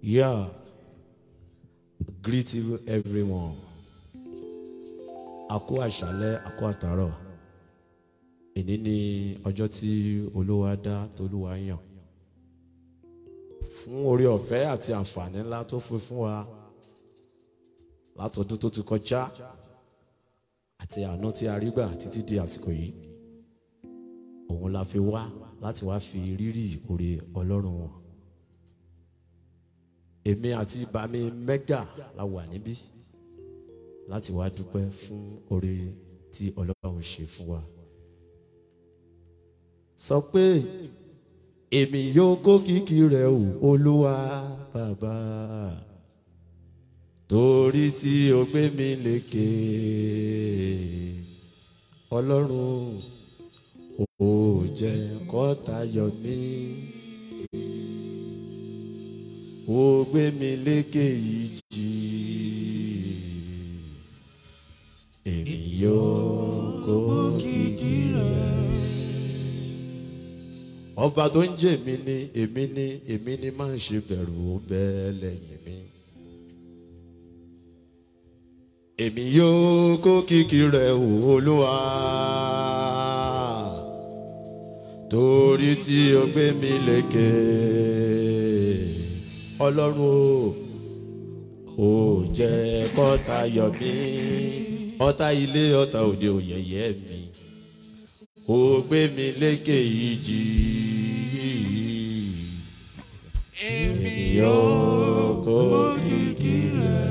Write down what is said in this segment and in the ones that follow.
Yeah. Greet you everyone. A kú àṣálẹ́, a kú àtàrọ̀. Èní ni ọjọ́ tí Olúwa dá tolúwa yàn. Fún orí ọ̀fẹ́ àti àǹfààní ńlá tó fún fún wa látọdún tó ti kọjá àti àánú tí a rí gbà títí di àsìkò yìí. Òun la fi wá láti wá fi rírì oore Ọlọ́run wọn èmi àti bàmí mẹ́gà la wà níbí láti wá dúpẹ́ fún oore tí ọlọ́run ṣe fún wa. sọ pé èmi yóò kó kìkì rẹ̀ o olúwa bàbá torí tí o gbé mi lékè ọlọ́run ò jẹ́ kọ́ta yọ mí ó gbé mi lékè ìjì èmi yóò kó kìkì rẹ̀. ọba tó ń jẹ́ èmi ni èmi ni èmi ni máa ń ṣe bẹ̀rù ó bẹ́ẹ̀ lẹ́yìn mi. èmi yóò kó kìkì rẹ̀ olúwa torí tí o gbé mi lékè ọlọ́run o ò jẹ́ kọ́ta yọ mí ọ̀tá ilé ọ̀tá òde òyẹ̀yẹ́ mi ó gbé mi lékè ìjì èmi yóò kó kìkì rẹ̀.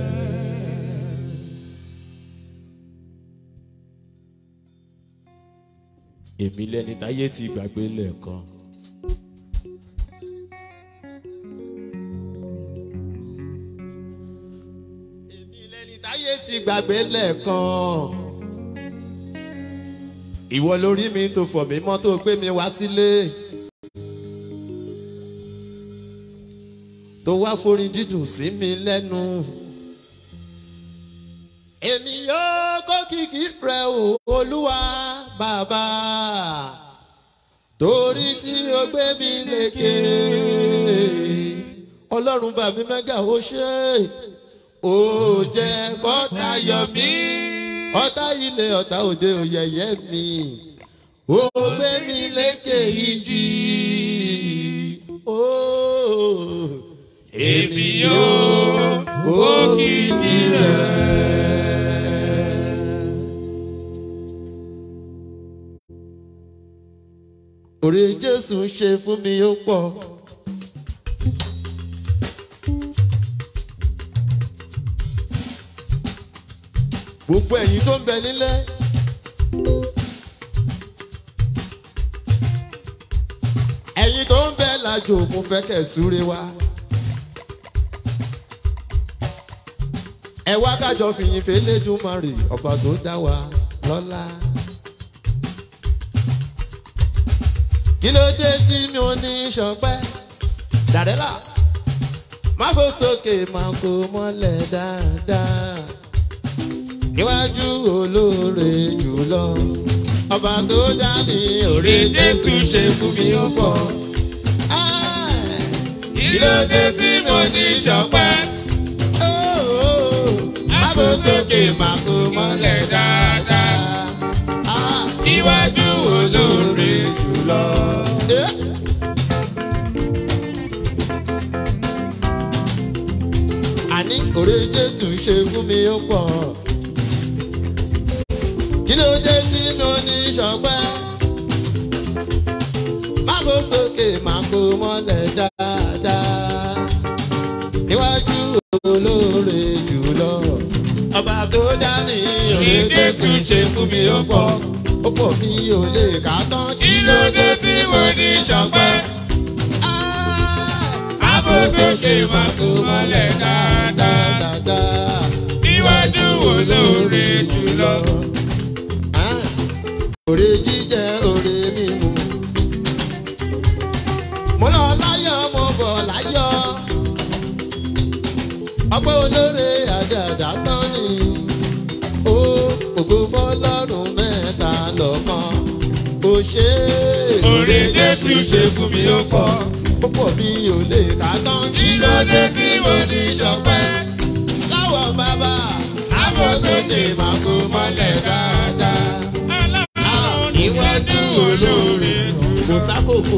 èmi lẹni táyé ti gbàgbé lẹ́ẹ̀kan. táyé ti gbàgbé lẹ́ẹ̀kan. ìwọ lórí mi tó fọ̀ mí mọ́ tó gbé mi wá sílé. tó wá forin dídùn sí mi lẹ́nu. èmi yóò kó kìkì rẹ o olúwa bàbá torí tí o gbé mi lékè ọlọ́run bàbí mẹ́gà ó ṣe é ó jẹ́ kọ́ta yọ mí ọ̀tá ilé ọ̀tá òde òyẹ̀yẹ́ mi ó gbé mi lékè ìjì ó èmi yóò kó kìkì rẹ̀. orí jésù ṣe fún mi ó pọ̀. gbogbo ẹ̀yin tó ń bẹ nílé. ẹ̀yin tó ń bẹ lájò mo fẹ́ kẹ̀ súre wá. ẹ wá kájọ fìyìn fẹlẹ́dùmarè ọba tó dá wa lọ́lá. kí ló dé tí mi ò ní sọpẹ́ dàdẹ́là má fò sókè má kó mọ́lẹ̀ dáadáa níwájú olóore jùlọ ọba tó dá mi òrè jésù ṣe fún mi ó pọ̀. kí ló dé tí mo ní sọpẹ́ má kó sókè má kó mọ́lẹ̀ dáadáa níwájú olóore jùlọ. àní òrè jésù ṣe fún mi ó pọ̀ kí ló dé tí mo ní sọpẹ́ má bó sókè má kó mọ́lẹ̀ dáadáa níwájú olóore jùlọ ọba tó dá mi òye jésù ṣe fún mi ó pọ̀ ó pọ̀ mi ò lè kà tán kí ló dé tí mo ní sọpẹ́ má bó sókè má kó mọ́lẹ̀ dáadáa níwájú olóore jùlọ òrè jíjẹ òrè mímu. mo lọ láyọ̀ mo bọ̀ láyọ̀. ọgbẹ́ olóore àdàdà tán ni. ó ògo fọlọ́run mẹ́ta lọ́kàn. ó ṣe é. Oore Jésù ṣe fún mi ó pọ̀. ó ó pọ̀ bí ò lè kà tán kí ló dé tí mo ní ṣọpẹ́ láwọ̀ bàbá àfọ̀sókè máa kó mọ́lẹ̀ dáadáa níwájú olóore kò sákòókò.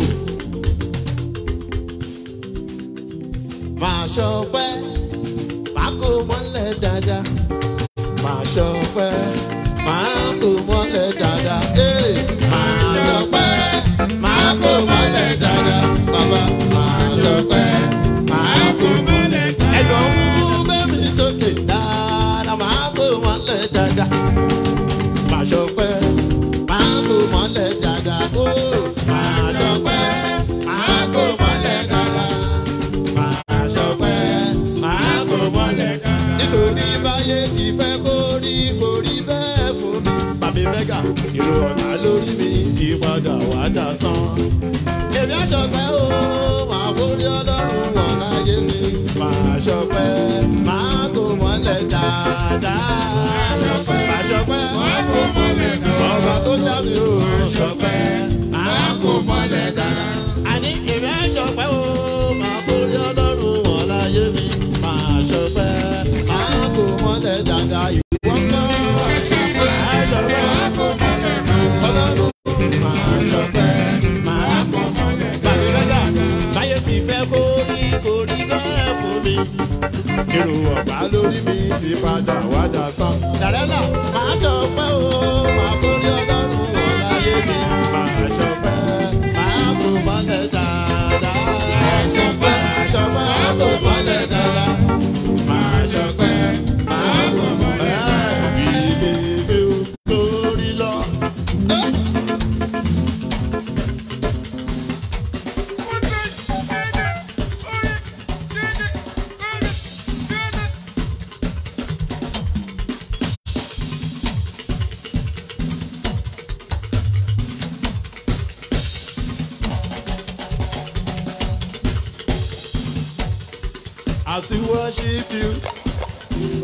máa ṣọpẹ́ máa kó mọ́lẹ̀ dáadáa máa ṣọpẹ́ máa kó mọ́lẹ̀ dáadáa ee máa ṣọpẹ́ máa kó mọ́lẹ̀ dáadáa bàbá máa ṣọpẹ́ máa kó mọ́lẹ̀ dáadáa. ẹ̀dọ̀ ń mú bẹ́ẹ̀mí sókè dáadáa máa kó mọ́lẹ̀ dáadáa máa ṣọpẹ́ máa kó mọ́lẹ̀ dáadáa ó máa ṣọpẹ́ máa kó mọ́lẹ̀ dáadáa máa ṣọpẹ́ máa kó mọ́lẹ̀ dáadáa. nítorí báyé ti fẹ́ kó rí kó rí bẹ́ẹ̀ fún mi. bàbí mẹ́gà ìró ọ̀tá lórí mi ti padà wá dà sán. èmi àṣọpẹ́ o máa forí ọlọ́run wọn láyé mi. máa ṣọpẹ́ máa kó mọ́lẹ̀ dáadáa. máa ṣọpẹ́ máa kó mọ́lẹ̀ dáadáa. ọba tó já mi o ṣọpẹ́ máa kó mọ́lẹ̀ dáadáa. àní èmi àṣọpẹ́ o máa forí ọlọ́run wọn láyé mi. máa ṣọpẹ́ máa kó mọ́lẹ̀ dáadáa. ìwọ ń bá máa ṣọpẹ́ máa kó mọ́lẹ̀ dáadáa. ọlọ́run máa ṣọpẹ́ máa kó mọ́lẹ̀ dáadáa. bàbí mẹ́gà báyé ti fẹ́ kó rí kó rí bẹ́ẹ̀ fún mi irú ọ̀gbá lórí mi ti padà wá dà sán. Dàrẹ́là máa ṣọpẹ́ o, máa forí ọlọ́run wọn láyé mi. Máa ṣọpẹ́, máa kó mọ́lẹ̀ dáadáa. Máa ṣọpẹ́, máa ṣọpẹ́, máa kó mọ́lẹ̀ dáadáa. Máa ṣọpẹ́, máa kó mọ́lẹ̀ dáadáa. Ìgbèfé lórí lọ. As we worship you.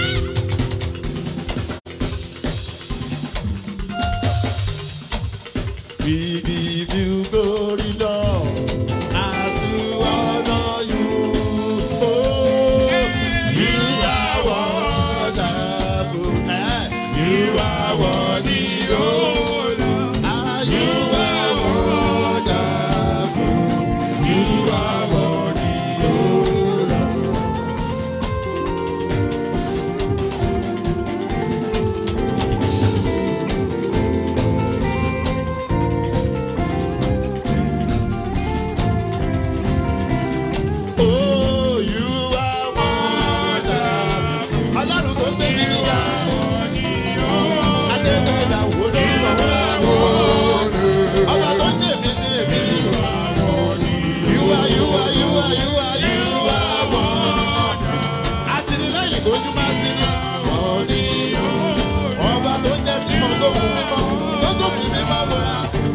We give you glory, Lord, as we honor you. Oh, you are wonderful. eh, You are worthy, oh Lord. Ah, you are wonderful. You are worthy, oh Lord. Oh, you are wonderful. Ọlọ́run tó gbé mi nígbà. Adébẹ̀dà wo ló ń bọ̀ wá wò? Ọba tó ń dè mí ní èmi ni. You are, you are, you are, you are, you are wonderful. Àtìlẹ́yìn lójú máa ti ní. Ọba tó jẹ́ mímọ́ tó fún mímọ́ tó tó fi mímọ́ wọ̀ra.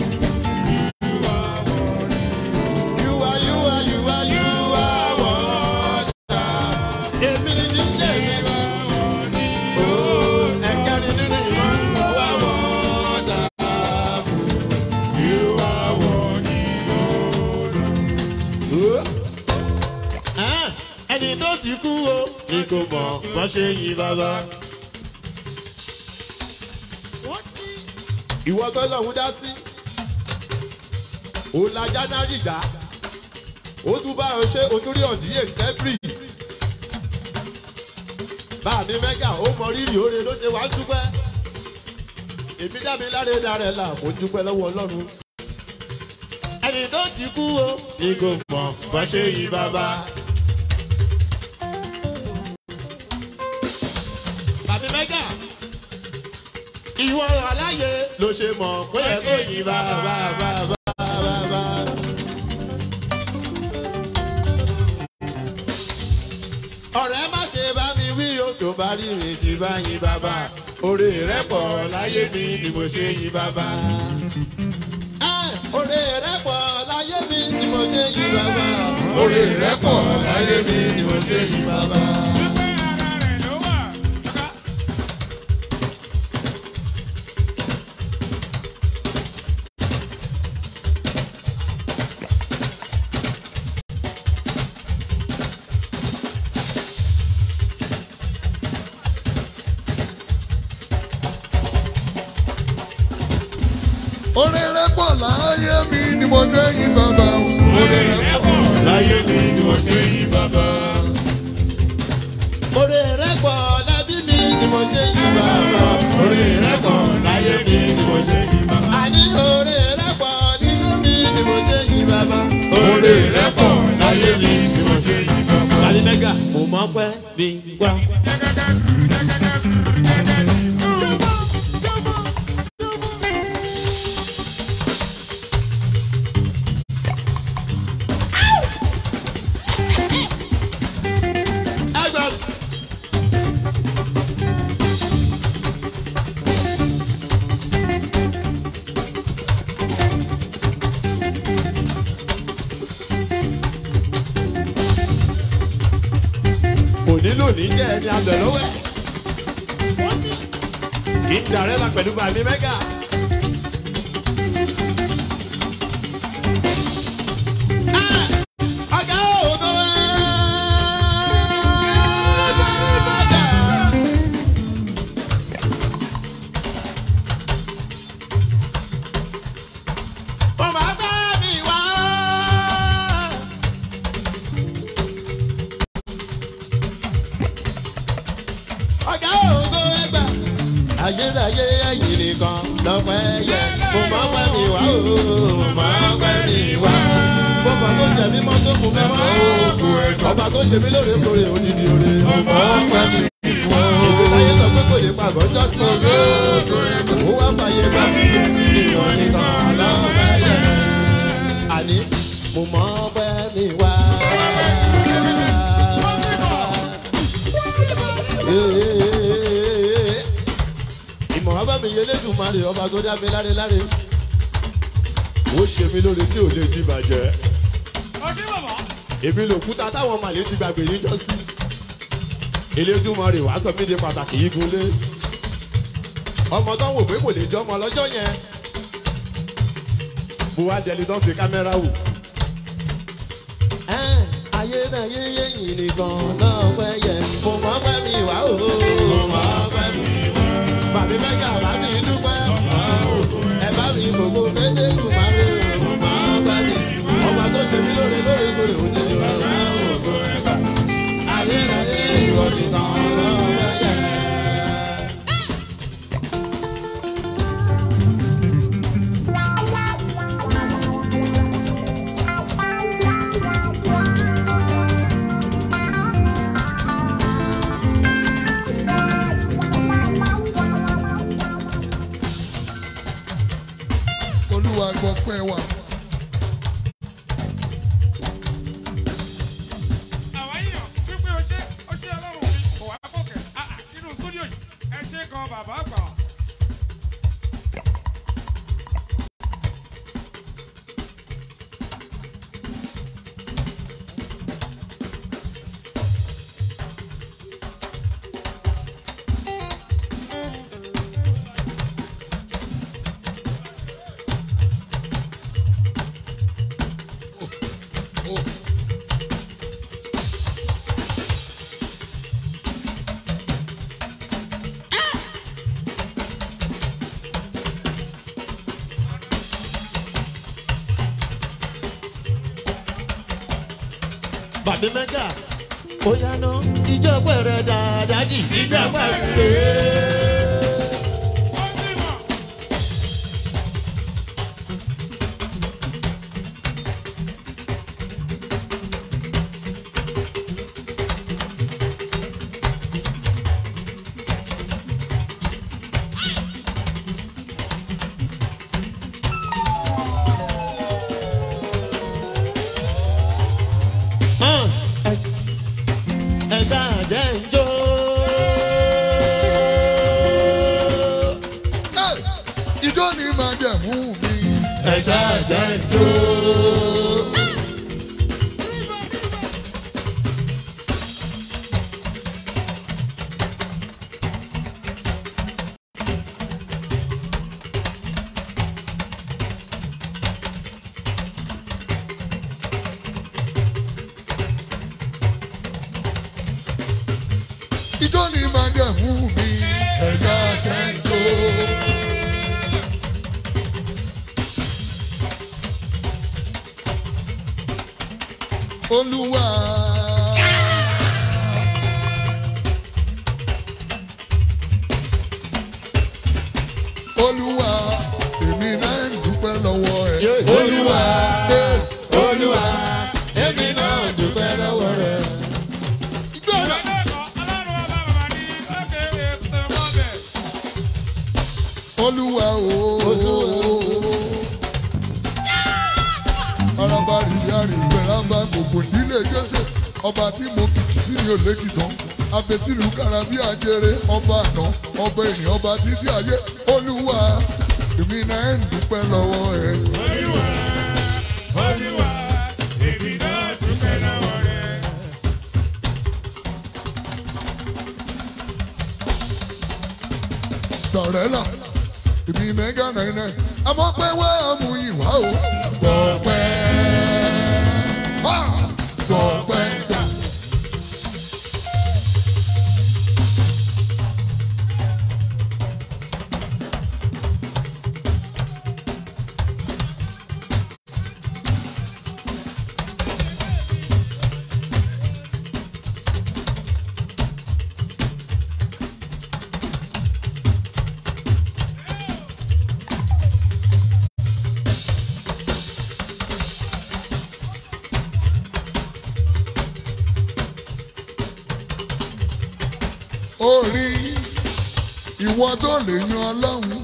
You are, you are, you are, you are wonderful. Èmi ni ti ń jẹ́ mi. Oh, ẹ̀kẹ́rin nínú ìmọ̀ wá wonderful. You are wonderful. Ah, Ẹni tó ti kú o, ni kò mọ̀ bọ́n ṣe yin bàbá. Ìwọ tó lọ́hún dá sí. Òun la January dá ó tún bá ọ ṣe o tún rí ọ̀díyè fẹ́bírì. báàmí mẹ́gà ó mọ rírì oore ló ṣe wá ń dúpẹ́. èmi dábìí láre darẹ̀ là mo dúpẹ́ lọ́wọ́ ọlọ́run. ẹni tó ti kú o ni kò mọ̀ bá ṣe yí bàbá. bàbí mẹ́gà ìwọ aláyè ló ṣe mọ̀ pé ẹ kò yí bàbá bàbá bàbá. ọ̀rẹ́ má ṣe bá mi wí o tó bá rí mi ti bá yín bàbá oore rẹ pọ̀ láyé mi ni mo ṣe yín bàbá. Ẹ́, oore rẹ pọ̀ láyé mi ni mo ṣe yín bàbá. oore rẹ pọ̀ láyé mi ni mo ṣe yín bàbá. Orí rẹ̀ pọ̀ láyé mi ni mo ṣe yí bàbá o. Orí rẹ̀ pọ̀ láyé mi ni mo ṣe yí bàbá. Oore rẹ̀ pọ̀ lábí mi ni mo ṣe yí bàbá. Oore rẹ̀ pọ̀ láyé mi ni mo ṣe yí bàbá. Àní oore rẹ̀ pọ̀ nínú mi ni mo ṣe yí bàbá. Orí rẹ̀ pọ̀ láyé mi ni mo ṣe yí bàbá. Kàlí mẹ́gà mo mọ̀ pẹ́ bí wá. Ẹgbẹ́ òní lónìí jẹ́ ẹni abẹ̀lówẹ́. kí n dàrẹ́ la pẹ̀lú bàmí mẹ́gà. Ah! Ọ̀gá ògo ẹ̀. Ó máa bá mi wá. ọ̀gá ògo ẹgbà. ayérayé ẹ̀yìn nìkan lọ́pẹ́ yẹ. mo máa ń pẹ́ mi wá o mo máa ń pẹ́ mi wá. bọ́bà tó jẹ mí mọ́ tó kù mí mọ́. ọba tó ṣe mí lóòrèkóòrè odidi oore. mo máa ń pẹ́ mi wá. ìgbéláyé sọ pé kò lè pàgọ́ jọ́ sí. ó wá fàyè gbà mí. ìyàn nìkan lọ́pẹ́ yẹ. àní mo máa ń pẹ́ mi wá. ìmọ̀ràn bá mi yẹ lẹ́dùnmarè ọba tó dá mi láre láre ó ṣe mí lóore tí ò lè di ìbàjẹ́ èmi lòkúta táwọn màlẹ́ ti gbàgbé níjọ́ sí elédùnmarè wàá sọ mí di pàtàkì yìí gunlé ọmọ tó ń wò pé kò lè jọmọ lọ́jọ́ yẹn mo wá dẹni tó ń fi kámẹ́rà wò. ayé náà yé yéyìn nìkan náà pẹ́ yẹ mo máa pẹ́ mi wá o mo máa pẹ́ mi wá. bàbí mẹ́gà bá mi dúpẹ́ ẹ bá mi gbogbo fẹ́lẹ́ dùn máa rí o máa pẹ́ mi. ọba tó ṣe mí lóore lóore kórè òní ìrora máa ń wò kó ẹ bá. ayé náà yé ìwọ nìkan náà pẹ́ yẹ. Olúwa gbọ́ pẹ́ wà. àwọn èèyàn wípé o ṣe o ṣe ọlọ́run mi kò wá kọ̀kẹ́ Ah, ah, nínú súdíò yìí ẹ ṣe kan bàbá àgbà. bàbí mẹ́gà ó yáná ìjọ pẹ̀rẹ̀ dáadáa jì ìjọ pẹ̀rẹ̀. ó ti mọ̀ hàn ẹ ṣáà jẹ́ ń jó. Ẹ́, Ijó ni màá jẹ̀mú mi. ẹ ṣáà jẹ́ ń jó. Ijó ni màá jẹ̀mú mi. Ẹ̀yà jẹ́ ń jó. olúwa. olúwa èmi náà ń dúpẹ́ lọ́wọ́ ẹ. Olúwa. Eh, olúwa èmi náà dúpẹ́ lọ́wọ́ rẹ̀. gbọ́dọ̀. olúwa ooo. araba rìyàrì gbẹ̀rẹ̀mbà gbogbo nílé jésù ọba tí mo kìkì sí ni òlékì tán abetilu karabi ajere ọba àná ọba ènìyàn ọba títí ayé olúwa èmi náà ń dúpẹ́ lọ́wọ́ ẹ. dọ̀rẹ́là èmi mẹ́gà náírà àmọ́ pé wá mú ìwà o. gbọ̀pẹ́ gbọ̀pẹ́ ta. orí ìwọ tó lè yan ọlọ́run.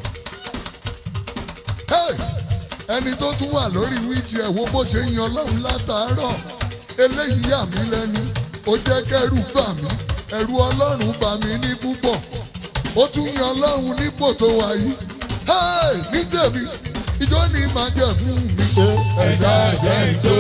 Hey! ẹni tó tún wà lórí wíìkì ẹ̀ wo bó ṣe yan ọlọ́run látàárọ̀ eléyìí yà mí lẹ́nu ó jẹ́ kẹ́rù bà mí ẹ̀rù ọlọ́run bà mí ní púpọ̀ ó tún yan ọlọ́run nípò tó wà yìí. Hey! ní tèmi ìjọ ni màá jẹ fún mi. ẹ̀dá jẹ́ ìjó.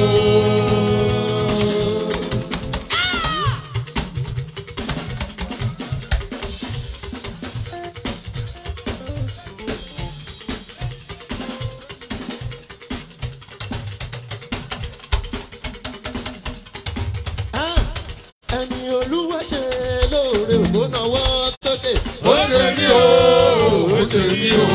Ah, ẹni olúwa ṣe lóore ògbó náwó sókè. ó ṣe mí o ó ṣe mí o.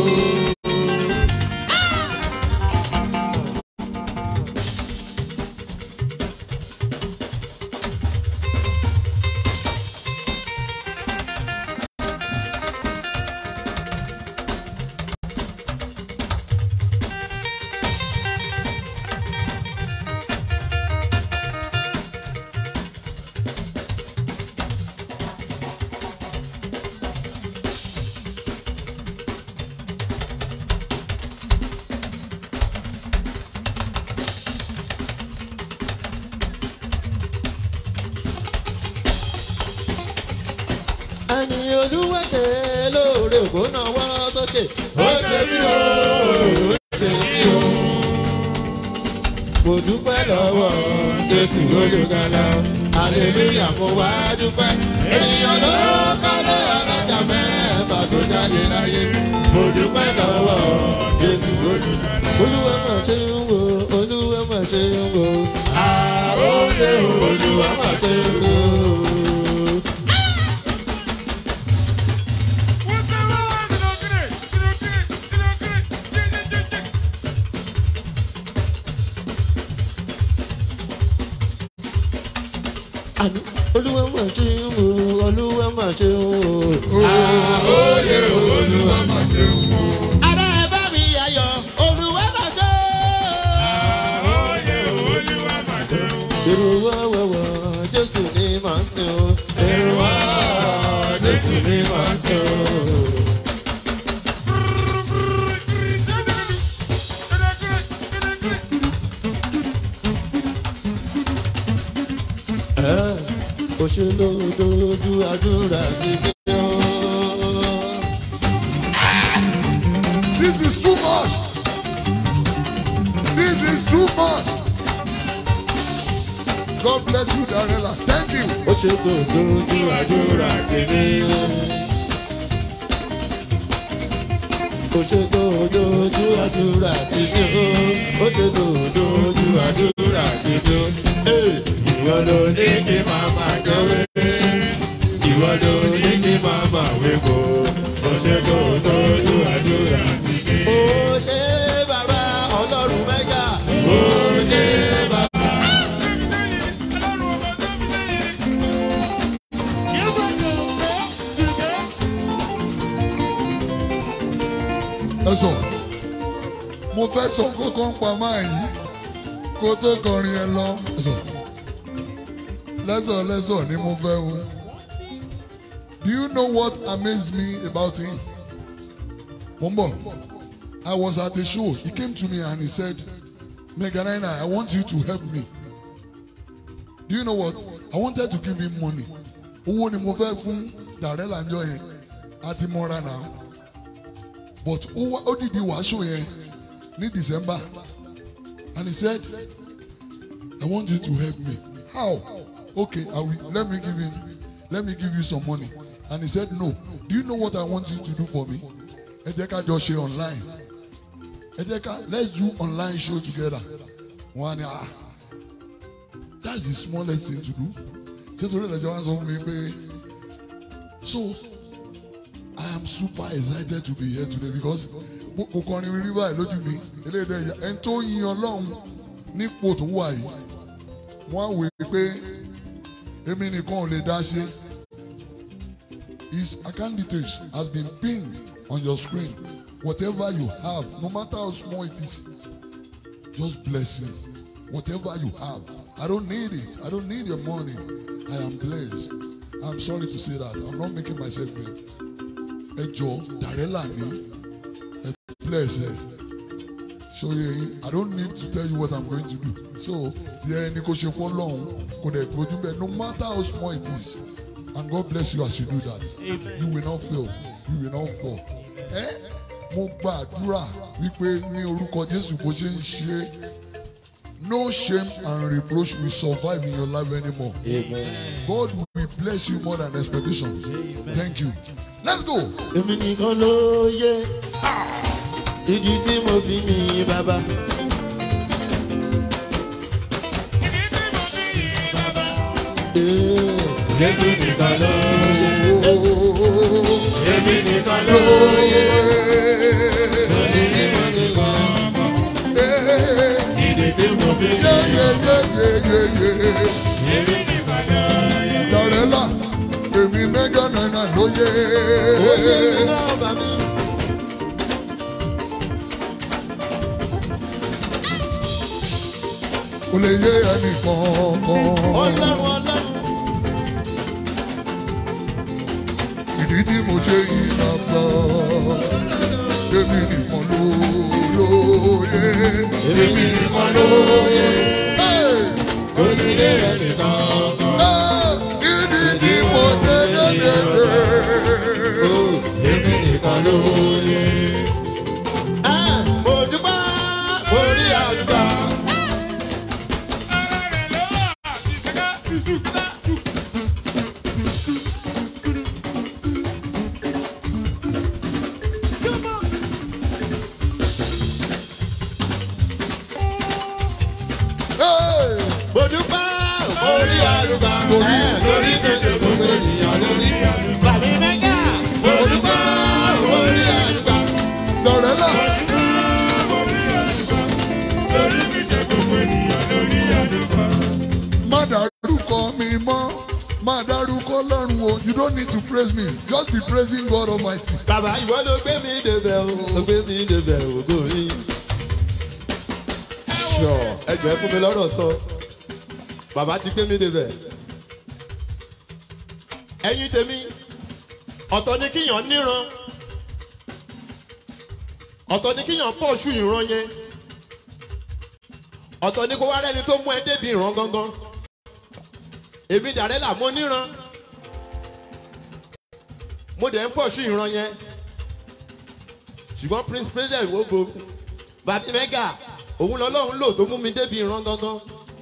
ẹni olúwa ṣe lóore ògbó náwó sókè. ó ṣe mí o ó ṣe mí o. mo dúpẹ́ lọ́wọ́ jésù olùgbàlà aleluya mo wá dúpẹ́. ènìyàn ló kọ́lé alájà mẹ́fà tó jáde láyé. mo dúpẹ́ lọ́wọ́ jésù olùgbàlà. olúwa mà ṣe ń wo olúwa mà ṣe ń wo. àròlé olúwa mà ṣe ń wo. àní olúwa mà ṣe ń wo olúwa mà ṣe ń wo. Àóyè olúwa máa ṣe ń wo. ara ẹ bá mi yàyọ olúwa mà ṣe. èrò wá wẹ̀wọ̀ jésù ni màá ń sìn o. èrò wá jésù ni màá ń sìn o. ó ṣe lójoojú àdúrà ti dé o. This is too much. This is too much. God bless you, Darela. Thank you. ó ṣe lójoojú àdúrà ti dé o. ó ṣe lójoojú àdúrà ti dé o. ó ṣe lójoojú àdúrà ti dé o. Hey, ìwọ ló ní kí màmá jọwé. ìwọ ló ní kí màmá wéko. ó ṣe lójoojú àdúrà ti dé o. ó ṣe bàbá ọlọ́run mẹ́gà. ó ṣe bàbá. lẹ́sọ̀ mo fẹ́ sọ kókó ń pa máa yìí kó tó kọrin ẹ lọ lẹ́sọ̀ lẹ́sọ̀ lẹ́sọ̀ ni mo fẹ́ o do you know what amazed me about him mo ń bọ̀ I was at a show he came to me and he said Mega Nine I want you to help me do you know what I wanted to give him money owó ni mo fẹ́ fún Darrella njọ́ yẹn àti mọ́ra náà but ó wá ó dìde wàásù yẹn ní December and he said I want you to help me how okay I will let me give him let me give you some money and he said no do you know what I want you to do for me ẹ jẹ́ ká jọ ṣe online ẹ jẹ́ ká let's do online show together wọ́n á ní ah that's the smallest thing to do ṣé torí ẹ̀ lẹ́sẹ̀ wá sọ fún mi pé so I am super excited to be here today because mo- kò kọrin rí báyìí lójú mi eléyìí ẹ̀yà ẹni tó yin ọlọ́run nípò tó wà yìí wọ́n á wè é pé èmi nìkan ò lè dá ṣe his candidate has been pinned on your screen whatever you have no matter how small it is just bless it whatever you have I don't need it I don't need your money I am blessed I'm sorry to say that I'm not making myself great ẹ jọ Darrella ni ẹ bless ẹ sórí ẹyin I don't need to tell you what I'm going to do so tí ẹ ní kó ṣe fọlọ́hún kò dẹ̀ gbójú bẹ́ẹ̀ no matter how small it is and God bless you as you do that you will not fail you will not fall ẹ mo gbàdúrà wípé ní orúkọ Jésù bó ṣe ń ṣe no shame and reproach will survive in your life anymore. God will bless you more than expectation. Thank you. Let's go. èmi nìkan ló yé ìdí tí mo fi ní bàbá. Ìdí tí mo fi yìn bàbá. Ee, Jésù nìkan ló yé èmi nìkan ló yé ìdí tí mo fi ní ìdí tí mo fi ní èmi nìkan ló yé. Darrella, èmi mẹ́gà náírà lóye. Oyè mi náà bà mí. Kò lè yé ẹnì kankan. Ọlọ́run ọlọ́run. Ìdí tí mo ṣe yìí bàbá. Èmi nìkan ló lóye. Èmi nìkan ló yé. Hey! Onílé ẹnìkan kan. Ah! Ìdí tí mo ṣe dédé. Èmi nìkan ló yé. Ẹ mo dúpẹ́ mo rí àdúrà. Ara rẹ̀ ló wà. Ìṣèká ìṣùkúta. Hey! Mo dúpẹ́ mo rí àdúrà. Ẹ lórí tó ṣe gbogbo ènìyàn lórí. Bàbí mẹ́gà mo dúpẹ́ mo rí àdúrà. Darrella, Lórí àdúgbò. Lórí fi ṣe gbogbo ènìyàn lórí àdúgbò. má dárúkọ mi mọ́. Má dárúkọ Ọlọ́run o. You don't need to praise me. Just be praising God Almighty. Bàbá ìwọ ló gbé mi débẹ̀ o. Ló gbé mi débẹ̀ o. Ògo yín. Ṣọ̀ ẹ jọ̀ọ́ ẹ fún mi lọ́rọ̀ sọ. Bàbá ti gbé mi débẹ̀. Ẹyin tèmi, ọ̀tọ̀ ni kíyàn níran. Ọ̀tọ̀ ni kíyàn pọ̀ ṣù ìran yẹn. Ọ̀tọ̀ ni kó wá rẹ́ni tó mú ẹ débi ìran gangan. Èmi Darrella mo níran. Mo dẹ̀ ń pọ̀ ṣù ìran yẹn ṣùgbọ́n prince president wo bo bàbí mẹ́gà òun lọ́lọ́run lò tó mú mi débi ìran gangan.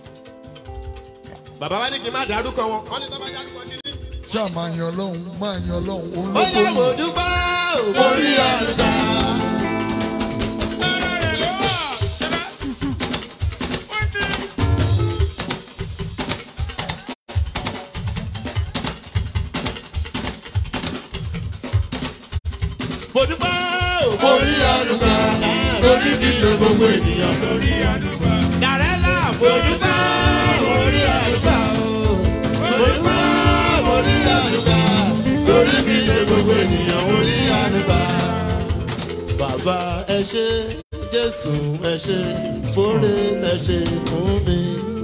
bàbá wa ní kí n má dárúkọ wọn wọn ní tó bá dárúkọ kí ni. Ṣáà máa yan Ọlọ́run, máa yan Ọlọ́run. Òun ó ló tó yẹ mo mú. dúpẹ́ mo rí àlùbá. Ara rẹ̀ ló wà. Ṣèká ìṣù. Ó ní. mo dúpẹ́ mo rí àlùbá. lórí kí ṣe gbogbo ènìyàn. Lórí àdúgbò. Darrella mo dúpẹ́ mo rí àlùbá o. mo dúpẹ́ mo rí àlùbá. lórí kí ṣe gbogbo ènìyàn mo rí àlùbá. bàbá ẹ ẹ ṣe jésù ẹ ṣe fóore ẹ ṣe fún mi.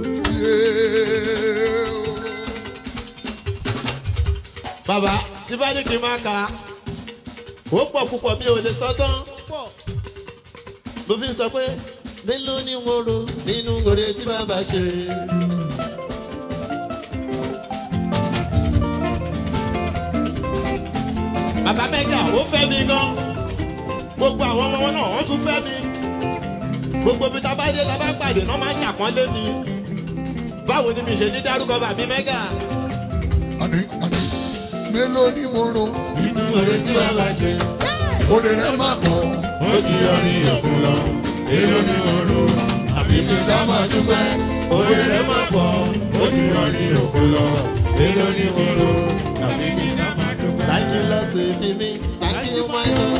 bàbá tí bá ní kí n máa kà á ó pọ̀ púpọ̀ mi ò lè sọ tán mo fi ń sọ pé mélòó ni mo ro nínú oore tí bàbá ṣe. bàbá mẹ́gà ó fẹ́ mi gan gbogbo àwọn ọmọ wọn náà wọ́n tún fẹ́ mi gbogbo bí tábà dé tábà pàdé náà máa ń ṣàpọ́nlé mi báwo ni mi ṣe ní dárúkọ bàbí mẹ́gà àní àní mélòó ni mo rò nínú oore tí bàbá ṣe. òde rẹ má pọ̀ ó ti yọrí òkun lọ èlò ní òru àfi ṣiṣẹ́ máa dúpẹ́ orí rẹ̀ máa pọ̀ ó ti yọrí òkun lọ èlò ní òru àfi ṣiṣẹ́ máa dúpẹ́. Thank you Lord saving me, thank you my Lord.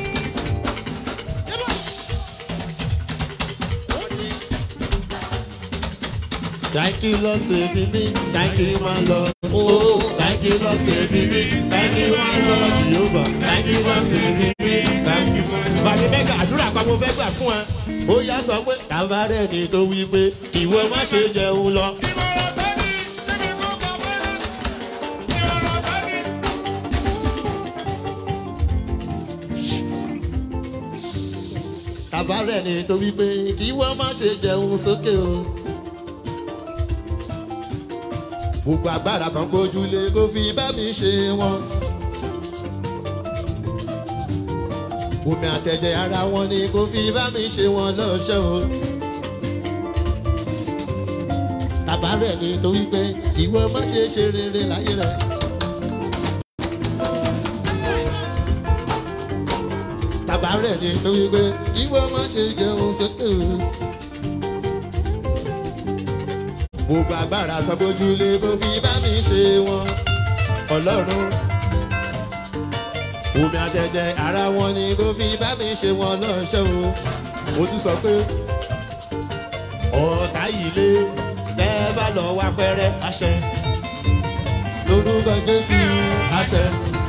Thank you Lord saving me, thank you my Lord. Oh, thank you Lord saving me, thank you my Lord Jehovah. Thank you Lord saving me, thank you my Lord. Bàbá mẹ́gà àdúrà pa mo fẹ́ gbà fún ẹ. Ó yá sọ pé tàbárẹ̀ ni tó wí pé ìwọ má ṣe jẹun lọ. Ìmọ̀ràn tẹ́lẹ̀ kíni kó kọ fẹ́rẹ́. Ìmọ̀ràn tẹ́lẹ̀. Tàbárẹ̀ ni tó wí pé kí wọ́n má ṣe jẹun sókè o. Gbogbo agbára kan gbójúlé kó fi bá mi ṣe wọn. Omi àtẹ̀jẹ̀ ara wọn ni kó fi bá mi ṣe wọn lọ́ṣọ́ o. Tàbárẹ̀ ni tó wí pé ìwọ má ṣe ṣe rere láyé rẹ̀. Tàbárẹ̀ ni tó wí pé ìwọ má ṣe jẹun sókè o. gbogbo agbára kan bójúlé kó fi bá mi ṣe wọn ọlọ́run omi àtẹ̀jẹ̀ ara wọn ni kó fi bá mi ṣe wọn lọ́ṣọ́ o mo tún sọ pé ọ̀tá yìí lé tẹ́ bá lọ wá pẹ́rẹ́ àṣẹ lórúkọ jésù àṣẹ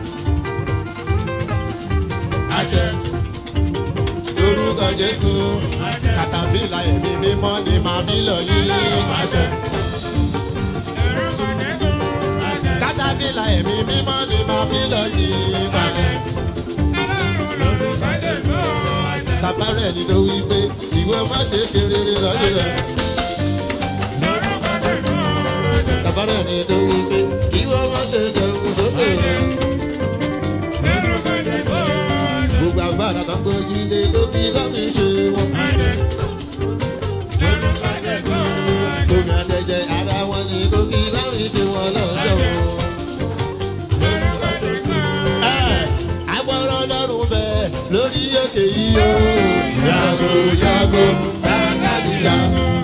àṣẹ lórúkọ jésù kàtàfílà ẹ̀mí mímọ́ ni màá fi lọ yín àṣẹ. Orúkọ Jésù. Àṣẹ. kátàbílà ẹ̀mí mímọ́ ni màá fi lọ yín àṣẹ. Ọlọ́run lórúkọ Jésù. Àṣẹ. tàbárẹ̀ ni tó wí pé ìwọ má ṣe ṣe rere lọ́dún rẹ̀. Lórúkọ Jésù. Àṣẹ. tàbárẹ̀ ni tó wí pé ìwọ má ṣe jẹun sókè rẹ̀. Lórúkọ Jésù. Àṣẹ. gbogbo agbára kan gbójú lé tó fi bá mi ṣe wọn. Àṣẹ. Lórúkọ Jésù. Àṣẹ. omi àtẹ̀jẹ̀ ara wọn ni tó fi bá mi ṣe wọn lọ́jọ́ o. Lórúkọ Jésù. agbọ́rọ̀ lọ́rùn bẹ́ẹ̀ lórí òkè yìí o. yàgò yàgò sàkàdìyà.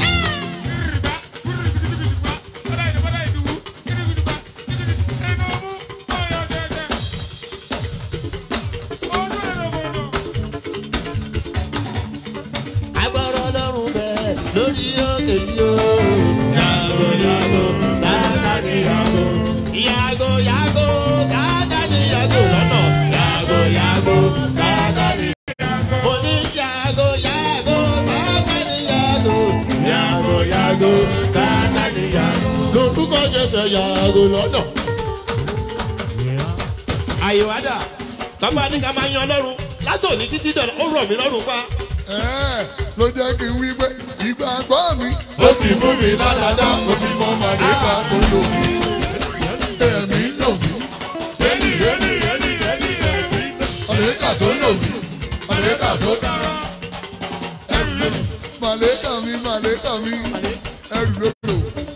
agbọ́rọ̀ lọ́rùn bẹ́ẹ̀ lórí òkè yìí o. yàgò yàgò sàkàdìyà. yàgò yàgò sàkàdìyà lọ́nà. yàgò yàgò sàkàdìyà. mo ní yàgò yàgò sàkàdìyà. yàgò yàgò sàkàdìyà. lórúkọ jẹsẹ̀ yàgò lọ́nà. àyèwádà tọ́ba ní ká máa yan ọlọ́run látòní títí dọ̀la ó rọ̀ mí lọ́rùn pa. Ẹ́ẹ̀, ló jẹ́ kí n wí pé ìgbàgbọ́ mi. ó ti mú mi ládàá mo ti mọ màdéka tó lò mí. ẹ̀mí lò mí. màdéka tó lò mí. màdéka tó. màdéka mi màdéka mi ẹrù ló lò.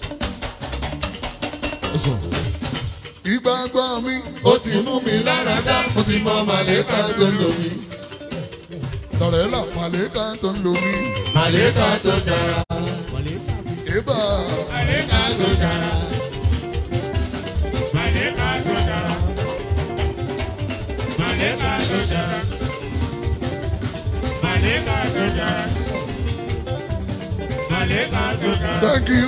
ìgbàgbọ́ mi. ó ti mú mi ládàá mo ti mọ màdéka tó lò mí. lọ́rẹ́ là màdéka tó lò mí. màlẹ́kà tó dára ìbá màlẹ́kà tó dára. thank you.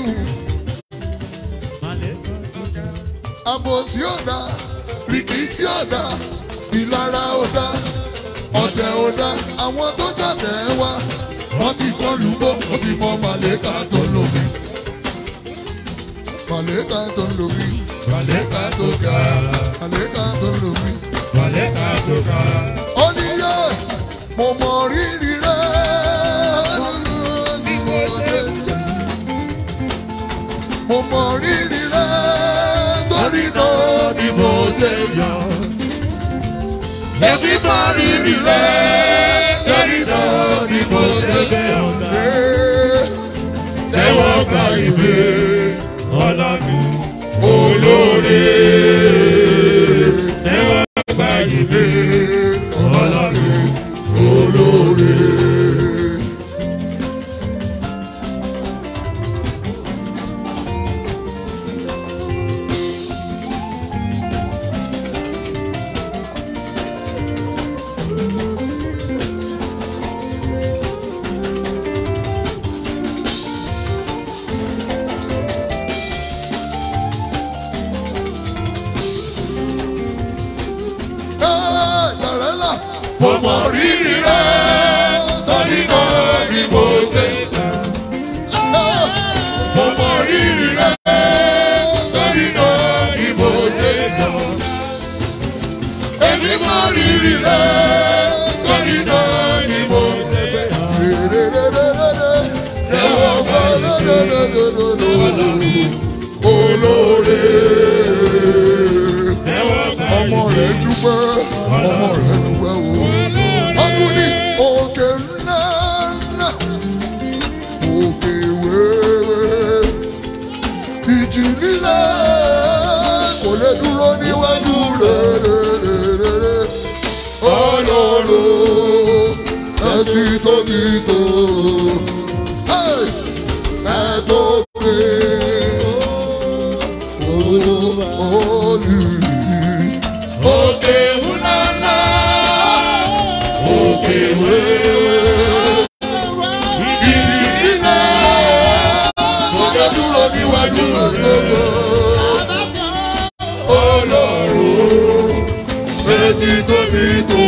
àbòsí ọ̀dà rìkìtì ọ̀dà ìlara ọ̀dà ọ̀tá ẹ̀jẹ̀ ò dá àwọn tó jàtẹ̀ wá wọ́n ti kọ́ lùgbọ́ wọ́n ti mọ màlẹ́kà tó lómi. màlẹ́kà tó lómi màlẹ́kà tó ga màlẹ́kà tó lómi. Màlẹ́kà tó ga. ó ní yẹ mo mọ rírì rẹ ní mo ṣe mo mọ rírì rẹ torí náà ni mo ṣe yọ. Èmi mọ rírì rẹ torí náà ni mo ṣe yọ. Tẹ́wọ́ gba ìwé Ọlọ́run olóore. tẹ́wọ́ gba ìwé. Ọlọ́run olóore. Tàrẹ́là, mo mọ rírì rẹ̀ torí náà ni mo ṣe. Mo mọ rírì rẹ̀ torí náà ni mo ṣe. Èmi mọ rírì rẹ̀ torí náà ni mo ṣe. Ẹ̀wọ̀n gbà olóore Tẹ́wọ́ gba ọmọ rẹ̀ dúpẹ́ ọmọ rẹ̀ dúpẹ́ o. ọkùnrin òkè ńlá ńlá òkè wéwé ìjì líle kò lè dúró níwájú rẹ̀ ọlọ́run ẹ ti tóbi tó Hey! ẹ tóbi olùyí òkè ńláńlá òkè wéwé ìdí nílẹ̀ sọ́jà dúró níwájú gbogbo ọlọ́run etí tóbi tó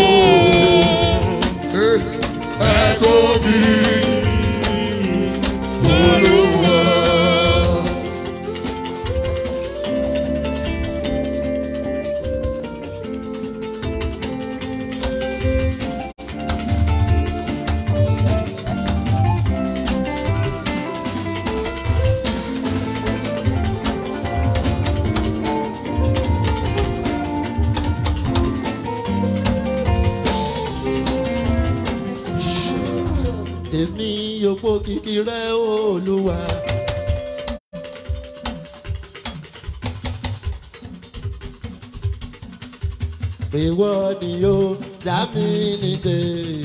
ẹ tóbi olúwa. èmi yòpó kìkì rẹ olúwa. ìwọ ni yóò dá mi nídè.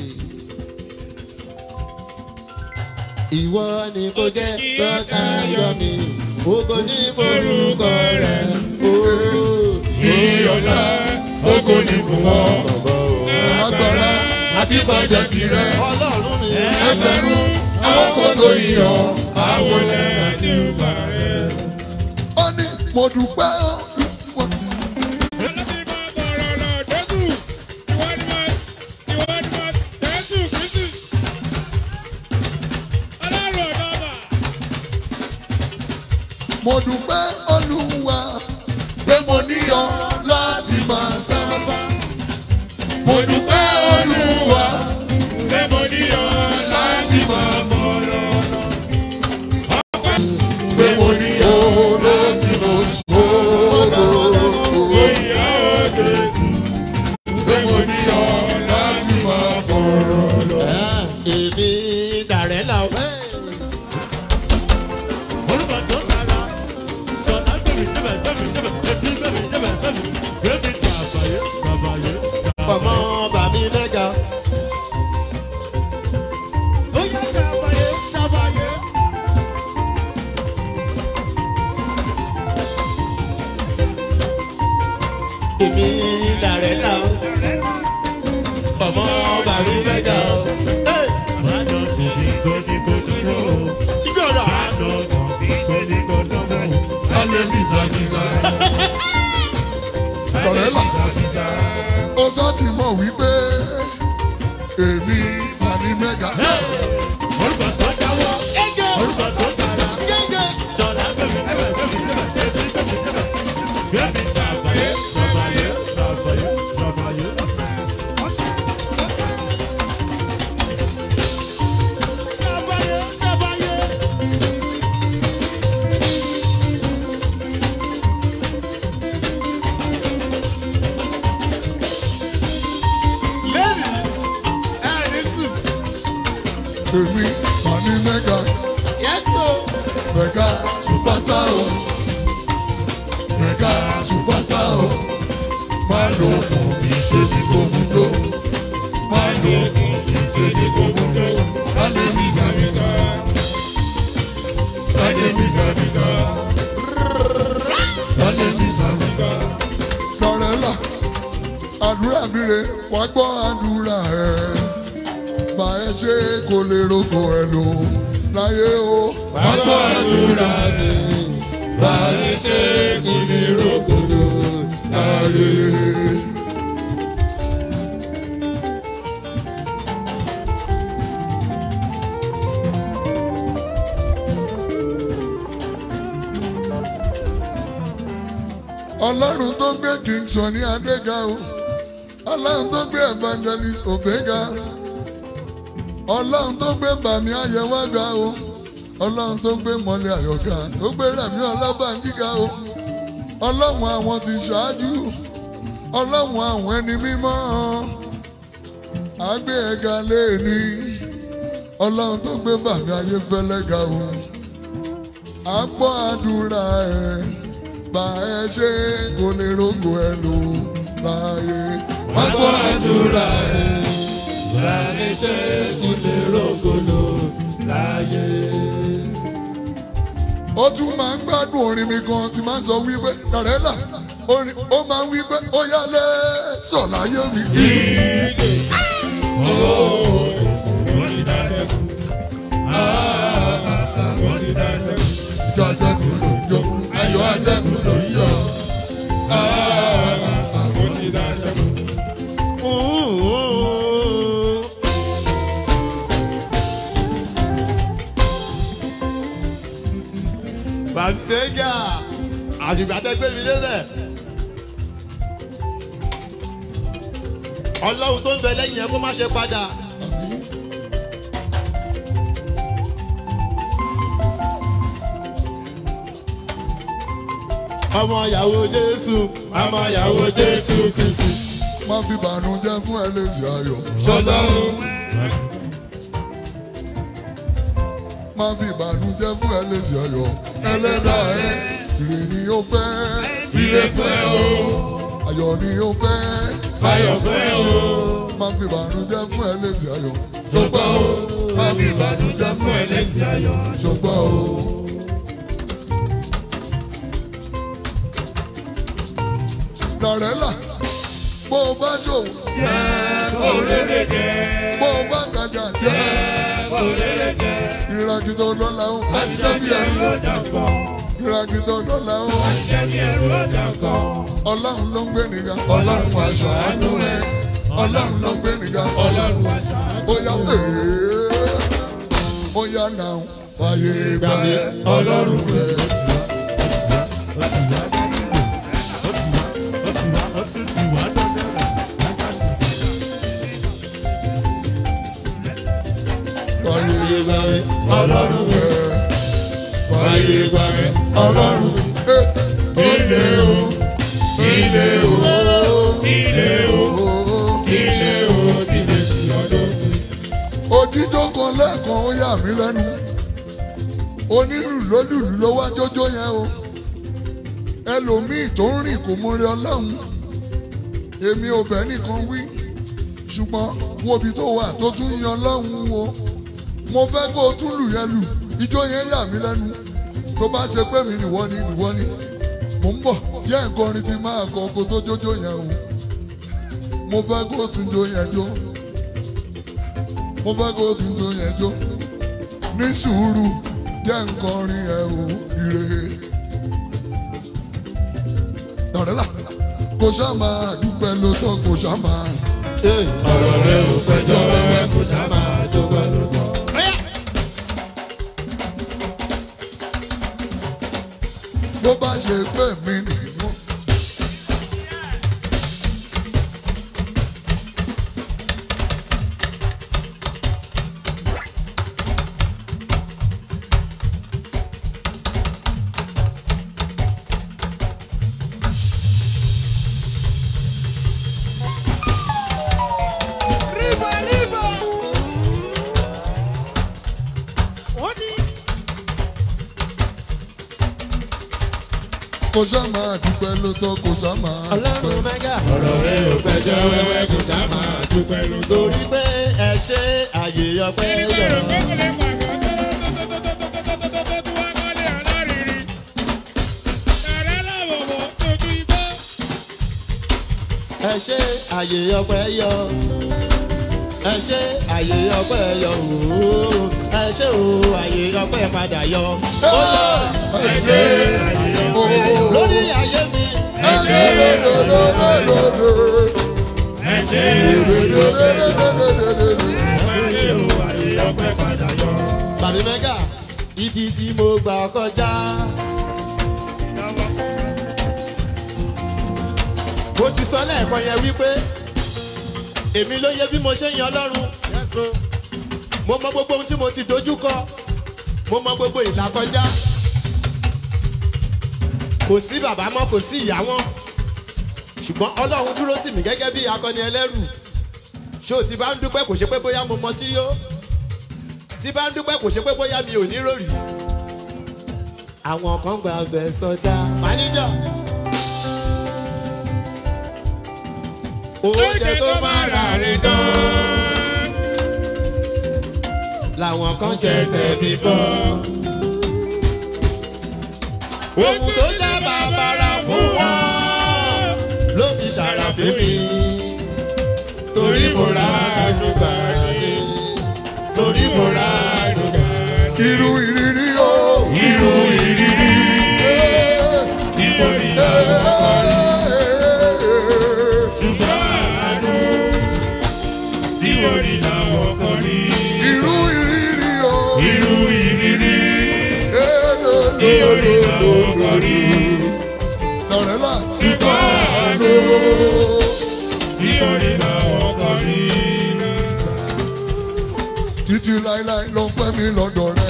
ìwọ ni kò jẹ́ lọ́tà yọ mi ògo ní forúkọ rẹ̀ ooo. ìyọ̀lá ogo ni fún wọn agbára àti bàjẹ́ tirẹ̀ ọlọ́run mi. ẹgbẹ̀rún àwọn kótó iyọ̀ àwọn ilẹ̀. àdúgbò rẹ̀. ó ní mo dúpẹ́ ó. Ọlọ́run máa bọ̀rọ̀ lọ Jésù. Ìwọ ni máa ìwọ ni máa Jésù Kristi. Ọlọ́run ọ̀dọ́mà. mo dúpẹ́ olúwa pé mo níyọ̀ láti máa sábà. mo dúpẹ́ olúwa Pé mo ní ọ láti máa bọ̀rọ̀ lọ. pé mo níyọ̀ láti máa sọ̀rọ̀. Ìyá ò Jésù. pé mo níyọ̀ láti máa bọ̀rọ̀. èmi dàrẹ́ là ó. Olúwa tó kára, sọ̀dá gbèmí débẹ̀ gbèmí débẹ̀, etí gbèmí débẹ̀ gbèmí, gbèmí tàbáyé tàbáyé. ọmọ bàmí mẹ́ga. Ó yẹ tàbáyé tàbáyé. èmi dàrẹ́ là ó. ọmọ bàmí mẹ́ga ó. Hey! Bàjọ́ sèdí tó ní kó dúró. ibi ọ̀dọ̀. Bàjọ́ kàn bí tó ní kó dúró. alẹ́ bìsàbìsà. Lọ̀rẹ́ là. ó sọ ti mọ̀ wípé èmi màní mẹ́ga. orúkọ tó jáwọ́ orúkọ tó dára ṣọlá gbẹmí débẹ̀ gbẹmí débẹ̀ èsì gbẹmí débẹ̀ gbẹmí ṣàbàyé ṣàbàyé ṣàbàyé ṣàbàyé. ṣàbàyé ṣàbàyé. lẹ́nu ẹ̀rí sùn èmi màní mẹ́ga yẹ́sọ̀ mẹ́ga superstar o mẹ́ga superstar o máa lo okùn mi ṣe ní gbòmùdó máa lo okùn mi ṣe ní gbòmùdó lálẹ́ mi sàmìsà lálẹ́ mi sàmìsà lálẹ́ mi sàmìsà. lọ́rẹ́là àdúrà mi rè wá gbọ́ àdúrà ẹ̀ bá ẹ ṣe kò lè roko ẹ̀ lò láyé o wá gbọ́ àdúrà mi báyìí ṣe kò ní rògbòdò láyé. ọlọ́run tó gbé king Sunny Adé ga o ọlọ́run tó gbé evangelist Obega ọlọ́run tó gbé bàmí ayẹwà ga o ọlọ́run tó gbé mọ́lẹ̀ àyọ̀ká tó gbé rẹ̀mí ọlábànjí ga o ọlọ́run àwọn ti ṣáájú ọlọ́run àwọn ẹni mímọ́ àgbé ẹ̀ga léèní ọlọ́run tó gbé bàmí ayéfẹ́lẹ́ ga o àgbọ̀ àdúrà ẹ̀ bá ẹ ṣe kò lè rògbò ẹ lò láàyè àgbọ̀ àdúrà ẹ̀ báyìí ṣe kò ní rògbòdò láyé. ó tún máa ń gbádùn orin mi gan tí máa ń sọ wípé dàrẹ́là orin ó máa ń wípé ó yálé sọ̀láyé mi. ìjọ àjẹkù ló ń jó ayọ̀ àjẹkù ló ń yọ̀. Bàtẹ́gà àfìgbà tẹ́ gbé mi débẹ̀. Ọlọ́run tó ń bẹ lẹ́yìn ẹ kó má ṣe padà. Ọmọ ìyàwó Jésù, ọmọ ìyàwó Jésù Kristi. má fi bànújẹ́ fún ẹ lè ṣe ayọ̀. Ṣọlọ́run má fi ìbànújẹ́ fún ẹ lè ṣe ayọ̀. ẹlẹ́dàá ẹ ire ni ó fẹ́. ire fún ẹ o, ayọ̀ ni ó fẹ́. fayọ̀ fún ẹ o. má fi ìbànújẹ́ fún ẹ lè ṣe ayọ̀. Ṣùgbọ́n o, má fi ìbànújẹ́ fún ẹ lẹ́sìn ayọ̀. ṣùgbọ́n o. Dàrẹ́là bó o bá jò Kò rere jẹ, bó o bá tajà jẹ́ kò rere jẹ. ìràgìdọ̀ lọ́la ó àṣìṣe bí ẹrú ìràgìdọ̀ lọ́la ó ọlọ́run ló ń gbé nìga ọlọ́run aṣọ àánú ẹ ọlọ́run ló ń gbé nìga ọlọ́run aṣọ àánú ó yá ee ó yá náà fàyè gbà ẹ ọlọ́run rẹ. fàyè gbà ẹ ọlọ́run rẹ. fàyè gbà ẹ ọlọ́run ẹ ilé o ilé o ilé o ilé o ilé sí ọdún. òjijó kan lẹ́ẹ̀kan ó yà mí lẹ́nu onílù lólùlù ló wá jójó yẹn o ẹlòmíì tó ń rìn kò mọ̀rẹ́ ọlọ́run èmi ò bẹ́ẹ̀ nìkan wí ṣùgbọ́n wo ibi tó wà tó tún yan ọlọ́run o mo fẹ́ kó o tún lù yẹn lù ijó yẹn yà mí lẹ́nu tó bá ṣe pé mi nìwọ ni nìwọ ni mò ń bọ̀ yẹ nǹkan orin ti máa kọ kó tó jójó yẹn o mo fẹ́ kó o tún jó yẹn jó mo fẹ́ kó o tún jó yẹn jó ní sùúrù yẹ nǹkan orin yẹn o ire dọ̀rẹ́là kò ṣá máa dúpẹ́ lóòótọ́ kò ṣá máa ọ̀rọ̀ rẹ̀ ò pẹjọ́ wẹ́wẹ́ kò sá máa dúpẹ́ lótọ́. bó bá ṣe pé mi nìyó. Arriba, arriba. Oni. kò sá máa dúpẹ́ lótọ́ kò sá máa ọlọ́run dúpẹ́. mẹ́gà. ọ̀rọ̀ rẹ̀ ò pẹjọ́ wẹ́wẹ́ kò sá máa dúpẹ́ lótọ́. torí pé ẹ ṣe àyè ọpẹ́ yọ̀. ẹ ṣe àyè ọpẹ́ yọ. ẹ ṣe àyè ọpẹ́ yọ ooo. ẹ ṣe o àyè ọpẹ́ padà yọ. ó yọ ẹ ṣe ooo. lórí ayé mi. ẹ ṣe lódododododo. ẹ ṣe Dododododododo. ẹ ṣe o àyè ọpẹ́ padà yọ. Bàbí Mẹ́gà, ibi tí mo gbà kọjá. Mo ti sọ lẹ́ẹ̀kan yẹn wípé èmi ló yẹ bí mo ṣe ń yan Ọlọ́run. Mo mọ gbogbo ohun tí mo ti dojú kọ. Mo mọ gbogbo ìlà kọjá. Kò sí bàbá mọ́, kò sí ìyá mọ́. Ṣùgbọ́n Ọlọ́run dúró tì mí gẹ́gẹ́ bí akọni ẹlẹ́rù. Ṣé o ti bá ń dúpẹ́ kò ṣe pé bóyá mo mọ tí yó? tí bá ń dúpẹ́ kò ṣe pé bóyá mi ò ní rórì. àwọn kan gba ọbẹ̀ sọdá. máníjà. oúnjẹ tó máa rà rè dán. làwọn kan jẹ tẹ̀mí bọ́. ohun tó já bàbàrà fún wọn ló fi ṣàràfin mi. torí mo ra àdúgbà ní torí mo ra àdúgbà. irú ìrírí o. irú ìrírí tí mo rí ṣùgbọ́n àánú tí mo rí làwọn kan rí. irú ìrírí o. irú ìrírí tí mo rí làwọn kan rí. lọ́rẹ́lá. ṣùgbọ́n àánú tí mo rí làwọn kan rí. títí láíláí ló ń pẹ́ mi lọ́dọ̀ rẹ.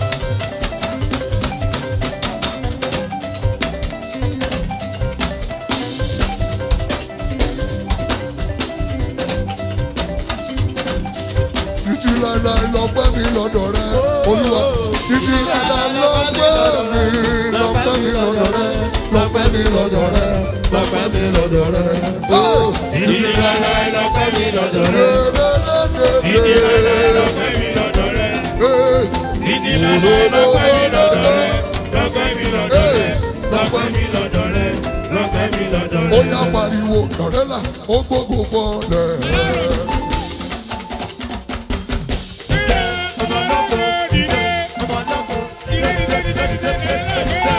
títí láíláí ló ń pẹ́ mi lọ́dọ̀ rẹ. olúwa títí láíláí ló ń pẹ́ mi ló ń pẹ́ mi lọ́dọ̀ rẹ. ló ń pẹ́ mi lọ́dọ̀ rẹ. lọ́pẹ́ mi lọ́dọ̀ rẹ̀. Títí láéláé lọ́pẹ́ mi lọ́dọ̀ rẹ̀. títí láéláé lọ́pẹ́ mi lọ́dọ̀ rẹ̀. títí láéláé lọ́pẹ́ mi lọ́dọ̀ rẹ̀. lọ́pẹ́ mi lọ́dọ̀ rẹ̀. lọ́pẹ́ mi lọ́dọ̀ rẹ̀. lọ́pẹ́ mi lọ́dọ̀ ó rẹ̀. yá pariwo lọ́rẹ́là ó gbógun fọ́lẹ̀. ọmọ lọ́kọ̀ dìde. ọmọ lọ́kọ̀ dìde dìde dìde dìde dìde.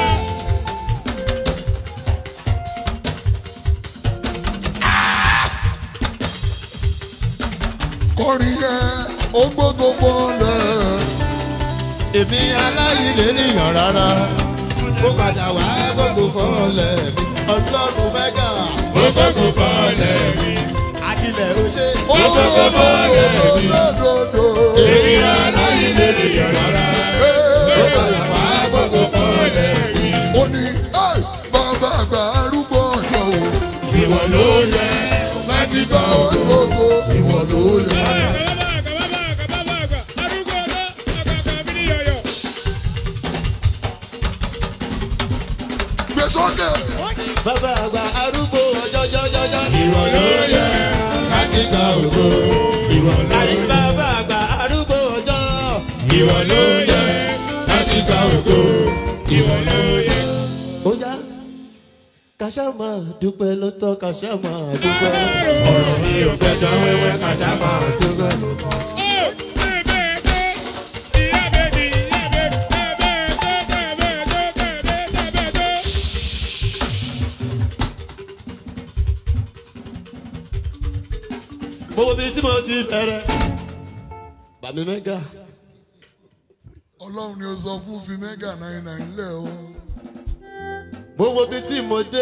kọrin yẹn ó gbógun fọ́lẹ̀. Èmi aláìlè níyàn rárá. Ó padà wá gbogbo fọ́ọ̀lẹ̀ mi. Ọlọ́run mẹ́gà. ó gbogbo fọ́ọ̀lẹ̀ mi. Akilẹ̀ ó ṣe. ó gbógun fọ́lẹ̀. èmi aláìlè nìyàn rárá. ó padà wá gbogbo fọ́ọ̀lẹ̀ mi. ó ní "Ẹ́, bàbá àgbà arúgbó ọ̀dọ́ o. ìwọ ló yẹ láti gbà Bàbá ògo. gbogbo ìwọ ló yẹ. gbé sókè. Bàbá àgbà arúgbó ọjọ́jọ́jọ́jọ́. ìwọ ló yẹ láti gbà ògo. ìwọ ló Àrí yẹ. bàbá àgbà arúgbó ọjọ́. ìwọ ló yẹ láti gba ògo ìwọ ló yẹ. Ó yá. Kàṣà máa dúpẹ́ ló tọ́ kàṣà máa dúpẹ́. ọ̀rọ̀ mi ò gbẹ́jọ́ wẹ́wẹ́ kàṣà máa Dúpẹ́. mo wo bí tí mo ti bẹ̀rẹ̀ bàmí mẹ́gà ọlọ́run ni ó sọ fún fi mẹ́gà náírà náírà lẹ̀ o. mo wo bí tí mo dé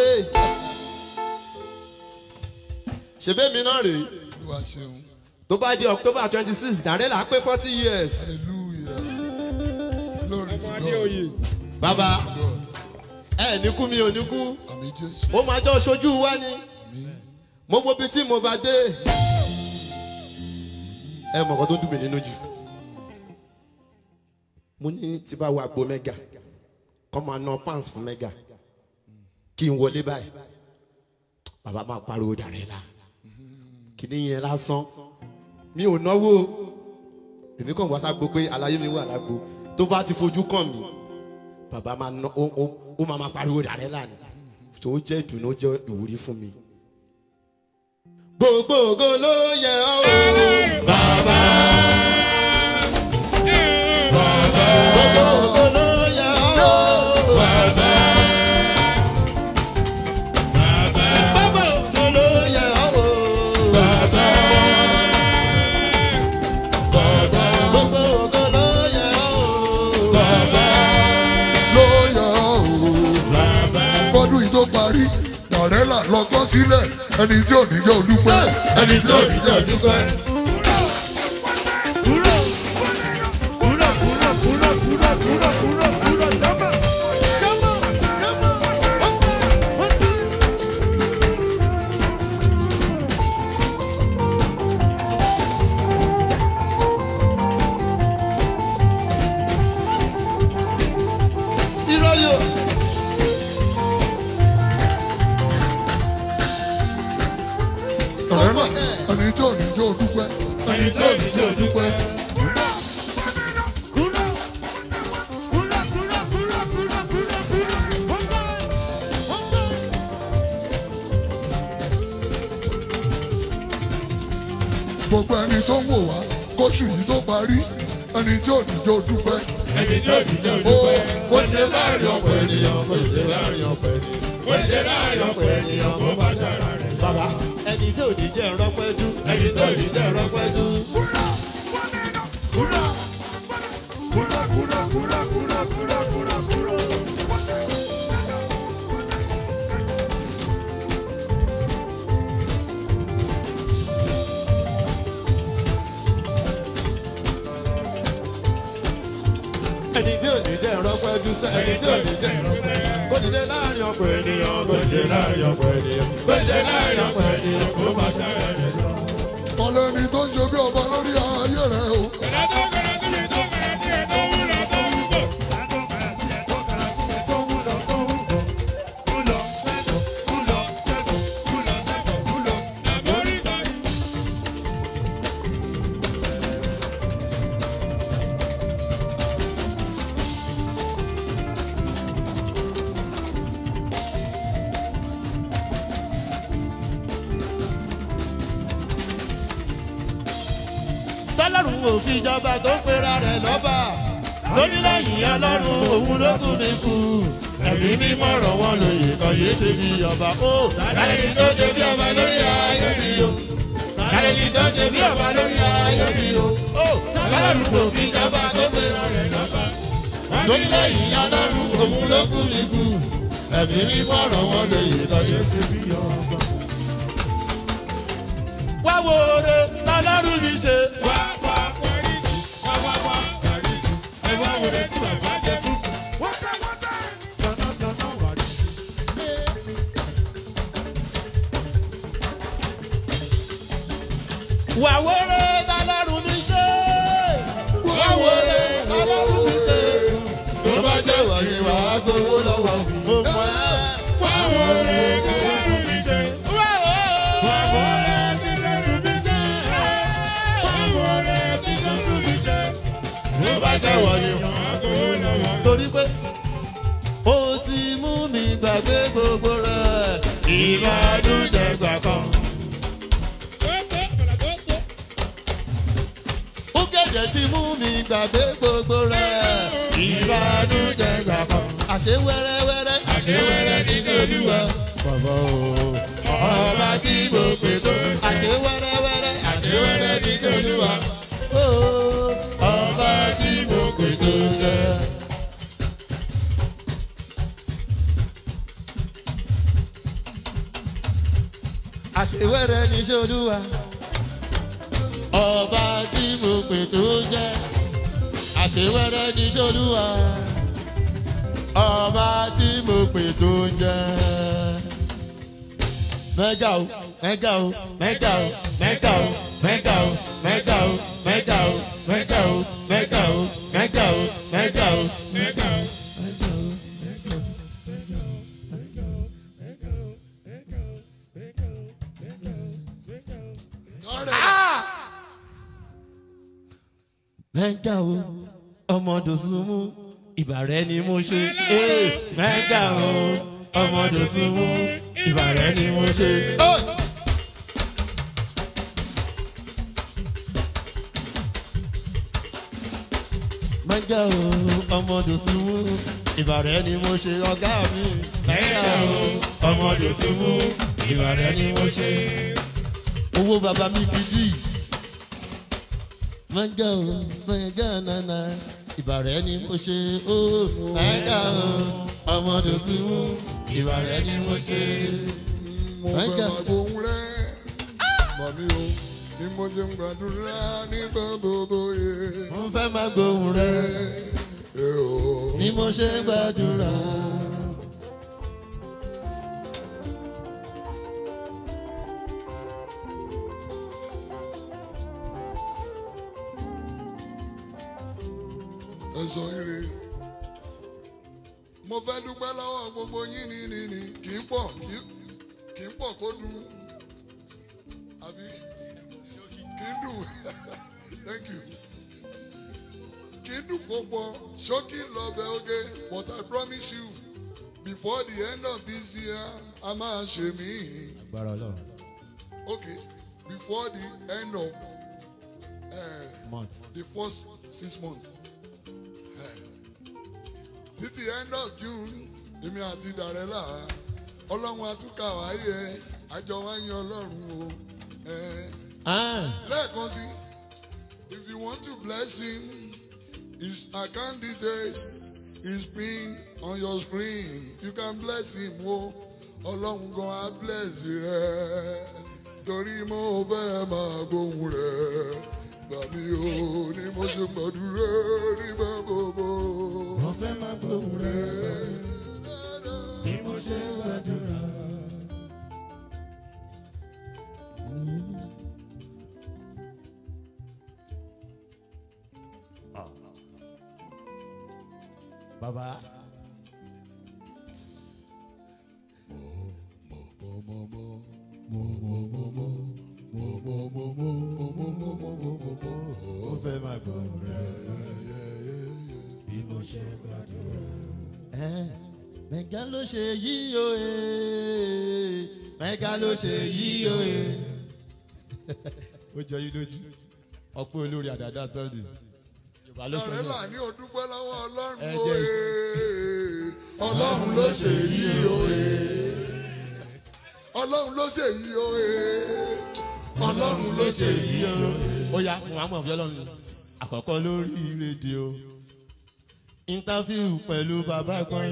ṣèbémi náà rèé olúwa ṣeun tó bá di october twenty six dàrẹ́là pé forty years hallelujah glory to ọmọdé God oyè bàbá God ẹ ní kú mi ò ní kú àmì jésù ó máa jọ ṣojú wa ni mo wo bí tí mo bá dé ẹ mọ̀ nǹkan tó dùn mí nínú jù mo ní tí bá wo àgbo mẹ́gà kọ́ máa ná pounds fún mẹ́gà kí n wọlé báyìí bàbá máa pariwo dàrẹ́là kìíní yẹn lásán mi ò náwó èmi kàn wá ságbo pé aláyé mi wà lágbo tó bá ti fojú kàn mí bàbá máa ná ó ó ó máa máa pariwo dàrẹ́là ni tó jẹ́ ìdùnnú ó jẹ́ ìwúrí fún mi. gbogbo ògo ló yẹ ọ́ o bàbá. gbogbo ògo ló yẹ ọ́ o bàbá. gbogbo ògo ló yẹ ọ́ o bàbá. gbogbo ògo ló yẹ ọ́ o bàbá. lóyà o fọdún yìí tó parí dàrẹ́là lọ́kọ́ sílẹ̀ ẹni tí ò ní jẹ́ olúpẹ́ ẹni tí ò ní jẹ́ dúpẹ́. irọ́ yóò. dàrẹ́là ẹni tí ò ní jẹ́ olúpẹ́ ẹni tí ò ní jẹ́ olúpẹ́ gbogbo ẹni tó ń wò wá kóṣù yìí tó parí ẹni tí ò ní jẹ́ olúpẹ́ ẹni tí ò ní jẹ́ dúpẹ́. ó dé láàrin ọ̀pọ̀ ènìyàn kò dé láàrin ọ̀pọ̀ ènìyàn. ó dé láàrin ọ̀pọ̀ ènìyàn kò bá ṣàrà rẹ̀. bàbá ẹni tí ò ní jẹ́ rọ́pẹ́ dú. ẹni tí ò ní jẹ́ rọ́pẹ́ dú. ẹni tí ò ní jẹ́ rọ́pẹ́ dú sẹ́. ẹni tí ò ní jẹ́ rọ́pẹ́ dú. kò dìde láàrin ọ̀pọ̀ ènìyàn kò dìde láàrin ọ̀pọ̀ ènìyàn. kò dìde láàrin ọ̀pọ̀ ènìyàn kò bá ṣàrà rẹ̀. ọlẹ́ni tó ń ṣe bí ọba lórí ayé rẹ̀ o. tọ́lọ́run ò fi ìjọba tó ń pera rẹ̀ lọ́ba lórí lẹ́yìn ọlọ́run òun ló kù mí kú ẹ̀mí mímọ́ rọ̀ wọ́n lóye kan yéé ṣe bí ọba ó kálẹ́ni tó ṣe bí ọba lórí ayé mi o kálẹ́ni tó ṣe bí ọba lórí ayé mi o ó tọ́lọ́run ò fi ìjọba tó ń pera rẹ̀ lọ́ba lórí lẹ́yìn ọlọ́run òun ló kù mí kú ẹ̀mí mímọ́ rọ̀ wọ́n lóye kan yéé ṣe bí ọba. wá wo ore tọ́lọ́run mi ṣe. wà wọlé tọ́lọ́run mi ṣe. wà wọlé tọ́lọ́run mi ṣe. tó bá jẹ́ wọ̀nyí wà á gbowó lọ́wọ́ mo mọ̀ ẹ́. wà wọlé tọ́lọ́run mi ṣe. wà wọlé tọ́lọ́run mi ṣe. tó bá jẹ́ wọ̀nyí wà á gbowó lọ́wọ́. torí pé ó ti mú mi gbàgbé gbogbo rẹ̀ ìbàdújẹ́ gbà kan. ó gẹ̀dẹ̀ ti mú mi gbàgbé gbogbo rẹ̀ ìbànújẹ́ gbà kan. àṣé wẹ́rẹ́wẹ́rẹ́ àṣé wẹ́rẹ́ ní sódùwà bàbá o ọba tí mo pè tó. àṣé wẹ́rẹ́wẹ́rẹ́ àṣé àṣewẹ́rẹ́ ní ṣolúwa ọba tí mo pè tó jẹ́ àṣewẹ́rẹ́ ní ṣolúwa ọba tí mo pè tó jẹ́ mẹ́gà o mẹ́gà o mẹ́gà o mẹ́gà o mẹ́gà o mẹ́gà o mẹ́gà o mẹ́gà o mẹ́gà o mẹ́gà o mẹ́gà o Mẹ́gà o. kárẹ̀ mẹ́gà o ọmọ dòsùnmù ìbàrẹ́ ni mo ṣe ee mẹ́gà o ọmọ dòsùnmù ìbàrẹ́ ni mo ṣe. mẹ́gà o ọmọ dòsùnmù ìbàrẹ́ ni mo ṣe ọ̀gá mi. mẹ́gà o ọmọ dòsùnmù ìbàrẹ́ ni mo ṣe. owó bàbá mi kìí mẹ́gà o mẹ́gà nana ìbàrẹ́ ni mo ṣe ó mẹ́gà o ọmọdé símú ìbàrẹ́ ni mo ṣe. mo fẹ́ Mẹ́gà. máa gbóhùn rẹ̀ màmí o ni mo ṣe ń gbàdúrà nígbà gbogbo yẹ. mo fẹ́ máa gbóhùn rẹ ẹ o. ni mo ṣe ń gbàdúrà. ẹ sọ ire mo fẹ́ dúpẹ́ lọ́wọ́ gbogbo yín ní ní ní kì í pọ̀ kì í- kì í pọ̀ kó dùn àbí kì í dùn thank you kì í dùn kó pọ̀ ṣókí lọ́bẹ̀ oge but I promise you before the end of this year a máa ṣe mí agbára ọlọ́run okay before the end of uh, month. the first six months. Eh, títí end of june èmi àti dàrẹ́là ọlọ́run àtúkà wáyé àjọ wáyé ọlọ́run o. Eh, Ah, lẹ́ẹ̀kan sí if you want to bless him his account detail is pinned on your screen you can bless him o ọlọ́run gan á bless rẹ torí mo fẹ́ máa gbóhùn rẹ gbà mí o ni mo ṣe gbàdúrà nígbà gbogbo. mo fẹ́ máa gbóhùn rẹ ni mo ṣe ń gbàdúrà. Bàbá. Mo fẹ́ máa gbóhùn rẹ bí mo ṣe gbàdúrà. mẹ̀gá ló ṣe yí o ee mẹ̀gá ló ṣe yí o ee. ó jọ yín lójú ọ̀pọ̀ olórí àdàdà tọ́lù yorùbá ló sọ dàrẹ́là náà. ní o dúpẹ́ lọ́wọ́ ọlọ́run Ẹ o jẹ́- ee ọlọ́run ló ṣe yí o ee ọlọ́run ló ṣe yí o ee ọlọ́run ló ṣe yí o ee. ó yá muhammed ọ̀bíọ́lọ́run àkọ́kọ́ lórí rédíò interview pẹ̀lú bàbá ẹ̀gbọ́n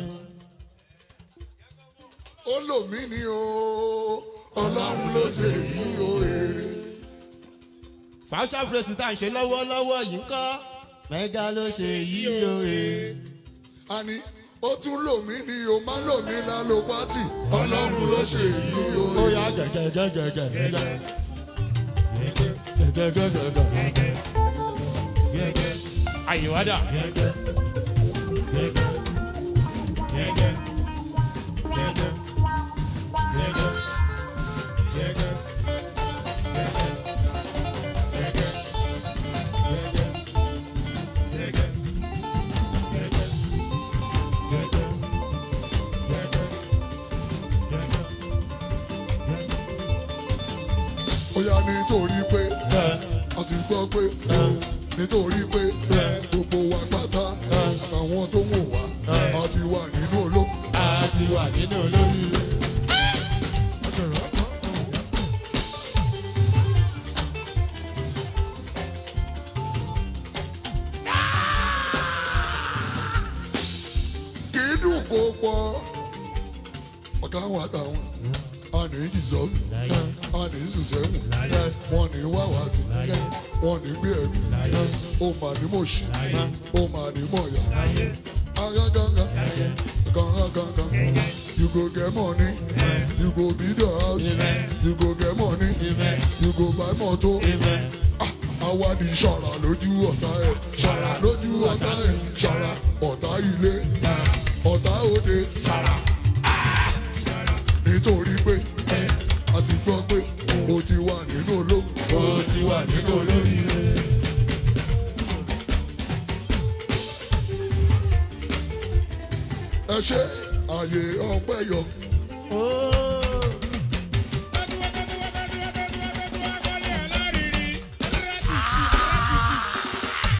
ó lò mí ní o ọlọ́run ló ṣe yí o ee. fàáṣà fúrẹ́sì tá à ń ṣe lọ́wọ́lọ́wọ́ yìí ń kọ́ mẹ́gà ló ṣe yí o ee. àní ó tún lò mí ní o má lò mí lálò pátì ọlọ́run ló ṣe yí o ó ee. yá gẹ̀gẹ̀gẹ̀gẹ̀gẹ̀ gẹ̀gẹ̀gẹ̀gẹ̀gẹ̀ àyèwádà ó yá nítorí pé a ti gbọ́ pé nítorí pé gbogbo wa pátá àtàwọn tó wò wá a ti wà nínú olóko. a ti wà nínú olórí. kì í dùn kó pọ̀ ọ̀gá àwọn àtàwọn àní ìjìsọ́nù àní ìsùsẹ́mù wọn ní wáwàtí wọn ní gbé ẹ̀mí ó mà ní mòṣì ó mà ní mọ̀yà agaganga gangan you go get money you go build your house you go get money you go buy motor àwa ni ṣọ̀ra lójú ọ̀tá ẹ̀ ṣọ̀ra lójú ọ̀tá ẹ̀ ṣọ̀ra ọ̀tá ilé ọ̀tá òde nítorí pé a ti gbọ́ pé o ti wà nínú olóò o ti wà nínú olóríire. ẹ ṣe àyè ọpẹ́ yọ Oh,